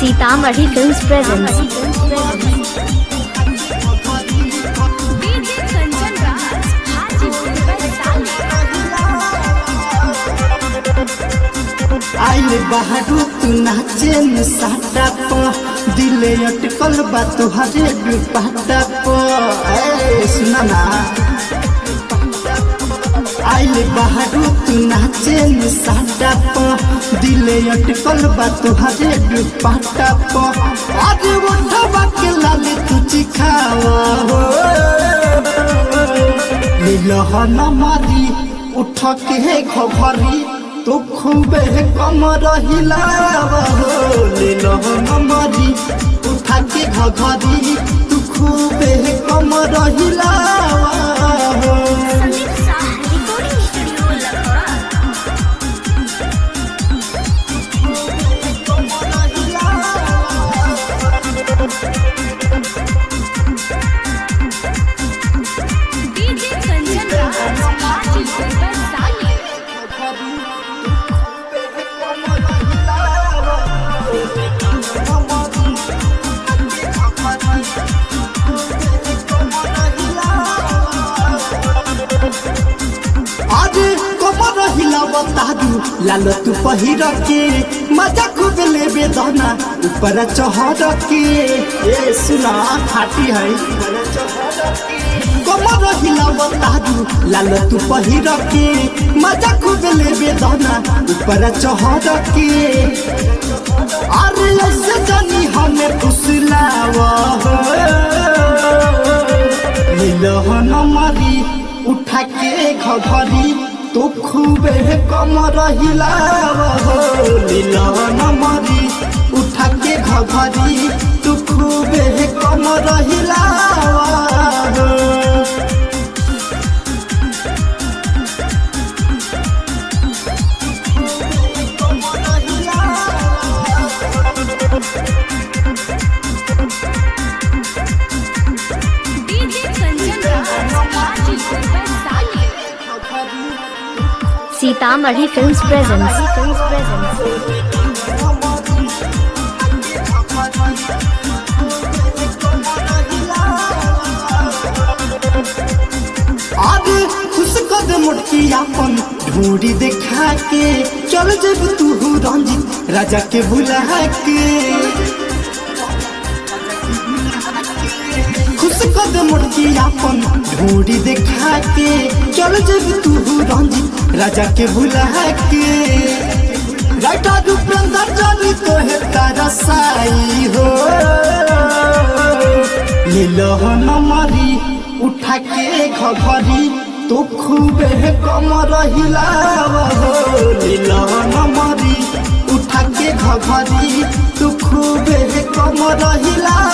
Sitamarhi films presents DJ Kanchan Raj Hajipur Vaishali आइल बहारू तू नाचे न साटा प दिले अटकल बा तुहरे दुपट्टा प ए सुना ना आइल बहारू तू नाचे न साटा प दिले अटकल बा तुहरे दुपट्टा प अरे उठवा के लाले तू चिखावा हो लीलहन मारी उठ के घरी तू खूबे कम रहिला हो लीलहन मारी उठ के घरी तू खूबे कम रहिला हो Sandeep Shah recording studio Lucknow DJ Kanchan Raj Hajipur Vaishali आज कमर हिलावता दू लाल तू पहिर के मजा खूब लेबे दना ऊपर चढ़ के ए सुना खाटी है कमर हिलावता दू लाल तू पहिर के मजा खूब लेबे दना ऊपर चढ़ के अरे ऐसे जानी हमें फुसलावा हो नीलहन मारी उठा के घरी तो खूबे कम रहिला हो नीलहन मारी उठा के घरी तो खूबे कम रहिला हो DJ Kanchan Raj Hajipur Vaishali Sitamarhi films presents आगे खुश कर मुटकी अपन ढूंढी देखा के चल जब तू रंजित राजा के बुला के खुश कर मुटकी अपन ढूंढी देखा के चल जब तू रंजित राजा के बुला के राइटा दुपंदर जानी तो है तारा साई हो लीलहन मारी उठा के घरी तो खूबे कम रहिला हो लीलहन मारी उठा के घरी तो खूबे कम रहिला